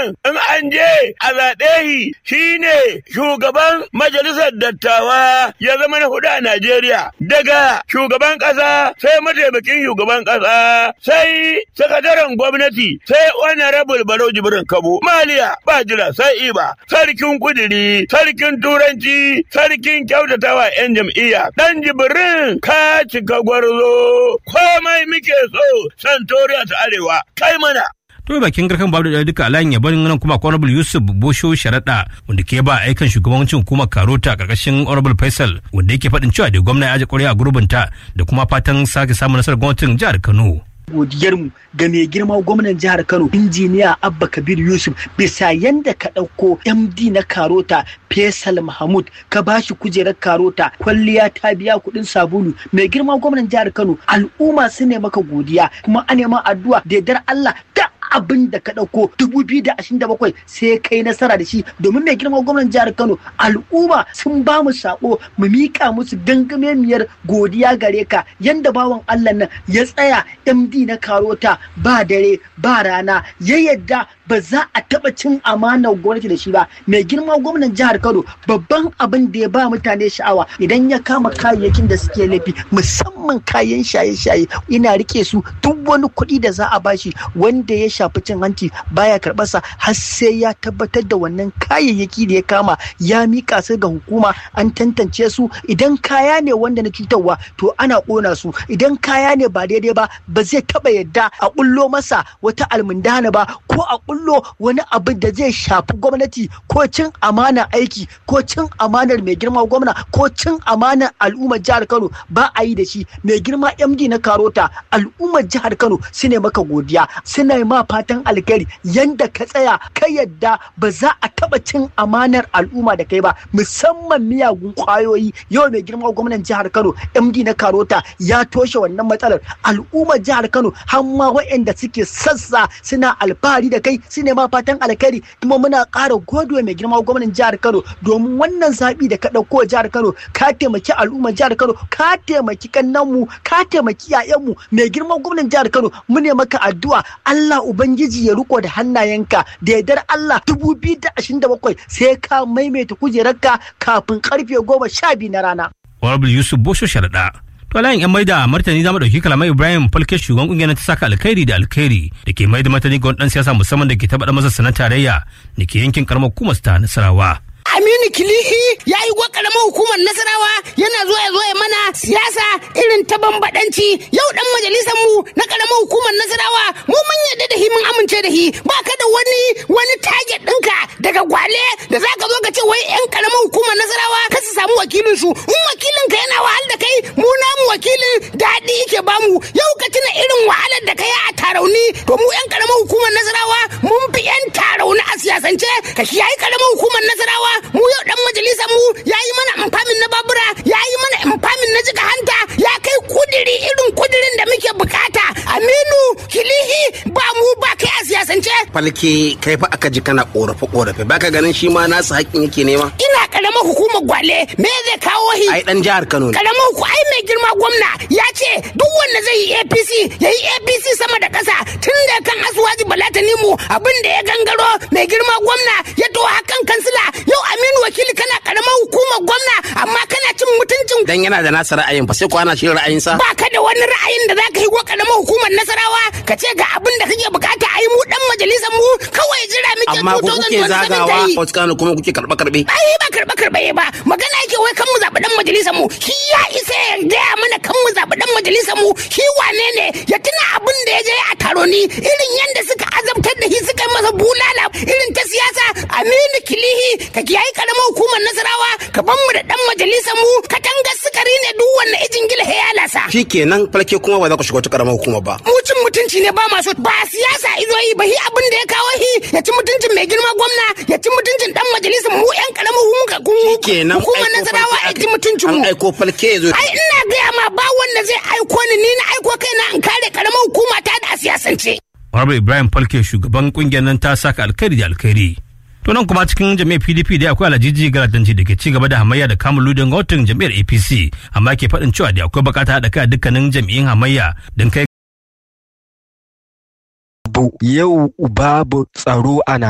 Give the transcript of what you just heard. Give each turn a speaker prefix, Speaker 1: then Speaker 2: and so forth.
Speaker 1: nan in an je a zaɓe shi shine shugaban majalisar dattawa ya zama na hudu a Najeriya daga shugaban ƙasa sai mataimakin shugaban ƙasa sai sakataren gwamnati sai honorable Barau Jibrin Kabo Maliya ba jira sai iba sarkin kudiri sarkin turanci sarkin kyautatawa 'yan jam'iyya dan Jibrin ka cika gwarzo komai muke so santoriya ta arewa kai mana
Speaker 2: to bakin garkan babu da duka alayin yabon nan kuma honorable yusuf bosho sharaɗa wanda ke ba aikan shugabancin hukumar karota karkashin honorable faisal wanda yake faɗin cewa da gwamna ya aje ƙwarya a gurbinta da kuma fatan sake samun nasarar gwamnatin jihar kano
Speaker 3: godiyarmu ga mai girma gwamnan jihar Kano injiniya Abba Kabir Yusuf bisa yanda ka ɗauko MD na Karota Faisal Mahmud ka bashi kujerar Karota kwalliya ta biya kuɗin sabulu mai girma gwamnan jihar Kano al'umma su ne maka godiya kuma a neman addu'a da yardar Allah da abin da ka ɗauko dubu biyu da ashirin da bakwai sai kai nasara da shi domin mai girma gwamnan jihar Kano al'umma sun ba mu sako mu miƙa musu gangamemiyar godiya gare ka yanda bawan Allah nan ya tsaya MD na Karota ba dare ba rana ya yadda ba za a taɓa cin amanar gwamnati da shi ba mai girma gwamnan jihar Kano babban abin da ya ba mutane sha'awa idan ya kama kayayyakin da suke laifi musamman kayan shaye-shaye ina rike su duk wani kuɗi da za a bashi wanda ya shafi cin hanci baya karɓarsa har sai ya tabbatar da wannan kayayyaki da ya kama ya mika su ga hukuma an tantance su idan kaya ne wanda na cutarwa to ana ƙona su idan kaya ne ba daidai ba ba zai taɓa yadda a ƙullo masa wata almundana ba ko a ƙullo wani abu da zai shafi gwamnati ko cin amana aiki ko cin amanar mai girma gwamna ko cin amanar al'ummar jihar Kano ba a yi da shi mai girma MD na Karota al'ummar jihar Kano su ne maka godiya suna ma fatan alkhairi yanda ka tsaya ka yadda ba za a taba cin amanar al'umma da kai ba musamman miyagun kwayoyi yau mai girma gwamnan jihar Kano MD na Karota ya toshe wannan matsalar al'ummar jihar Kano har ma waɗanda suke sassa suna alfahari da kai su ne ma fatan alkhairi kuma muna ƙara godewa mai girma gwamnan jihar Kano domin wannan zaɓi da ka ɗauko jihar Kano ka taimaki al'ummar jihar Kano ka taimaki kannanmu ka taimaki 'ya'yanmu mai girma gwamnan jihar Kano mu ne maka addu'a Allah Ubangiji ya riko da hannayenka da yardar Allah dubu biyu da ashirin da bakwai sai ka maimaita kujerarka kafin karfe goma sha biyu na rana.
Speaker 2: honorable yusuf bosho sharaɗa to alayin yan maida martani za mu ɗauki kalamai ibrahim falke shugaban ƙungiyar ta saka alkhairi da alkhairi da ke maida martani ga wani ɗan siyasa musamman da ke taɓa masa sanar tarayya da ke yankin karamar hukumar ta nasarawa.
Speaker 4: Aminu Kilihi ya yi karamar hukumar Nasarawa yana zuwa ya zo ya mana siyasa irin ta bambadanci yau dan majalisar mu na karamar hukumar Nasarawa mu mun yarda da hi mun amince da hi ba ka da wani wani target ɗinka daga gwale da za ka zo ka ce wai yan karamar hukumar Nasarawa ka su samu wakilin su in wakilin ka yana wahal da kai mu namu wakilin daɗi yake bamu yau ka tuna irin wahalar da kai a tarauni to mu yan karamar hukumar Nasarawa mun fi yan tarauni a siyasance ka yayi karamar hukumar Nasarawa mu yau dan majalisar mu ya yi mana amfamin na babura ya yi mana amfamin na jika hanta ya kai kudiri irin kudirin da muke bukata aminu kilihi ba mu ba kai a siyasance
Speaker 5: falke kai fa aka ji kana korafe korafe baka ganin shi ma nasu haƙƙin yake nema
Speaker 4: ina karamar hukumar gwale me zai kawo hi
Speaker 5: ai dan jihar Kano ne
Speaker 4: karamar hukumar ai mai girma gwamna ya ce duk wanda zai yi APC ya yi APC sama da ƙasa tun da kan asuwaji balatani mu abin da ya gangaro mai girma gwamna ya to hakan kansila yau aminu wakili kana karamar hukumar gwamna amma kana cin mutuncin
Speaker 5: dan yana da nasa ra'ayin fa sai ko ana shi ra'ayinsa
Speaker 4: ba ka da wani ra'ayin da zaka yi wa karamar hukumar nasarawa ka ce ga abin da kake bukata a yi mu dan majalisar mu kawai jira muke
Speaker 5: amma ku kuke zagawa wasu kano kuma kuke karɓe karɓe
Speaker 4: ai ba karɓe karɓe ba magana yake wai kan mu zaɓi dan majalisar mu shi ya isa ya gaya mana kan mu zaɓi dan majalisar mu shi wane ne ya tuna abin da ya je a taro ni irin yanda suka azabtar da shi suka yi masa bulala irin ta siyasa aminu kilihi ka kiyaye karamar hukumar nasarawa ka ban mu da dan majalisar mu katangar sukari ne duk wanne ijin gila ya lasa
Speaker 5: shikenan falke kuma ba za ku shiga wata karamar hukuma ba
Speaker 4: mu cin mutunci ne ba masu ba siyasa izo yi ba hi abin da ya kawo hi ya ci mutuncin mai girma gwamna ya ci mutuncin dan majalisar mu yan karamar
Speaker 5: shikenan
Speaker 4: hukumar nasarawa ya ci mutuncin mu
Speaker 5: an aiko falke ya zo
Speaker 4: ai ina gaya ma ba wanda zai aiko ni ni na aiko kaina in kare karamar hukuma ta da siyasance
Speaker 2: Honorable Ibrahim Falke shugaban kungiyar nan ta saka alkhairi da alkhairi. To nan kuma cikin jami'ar PDP da akwai alajiji galadanci da ke ci gaba da hamayya da kamun ludin gwamnatin jami'ar APC amma ke faɗin cewa da akwai bukata haɗa kai a dukkanin jami'in hamayya don kai
Speaker 6: yau babu tsaro a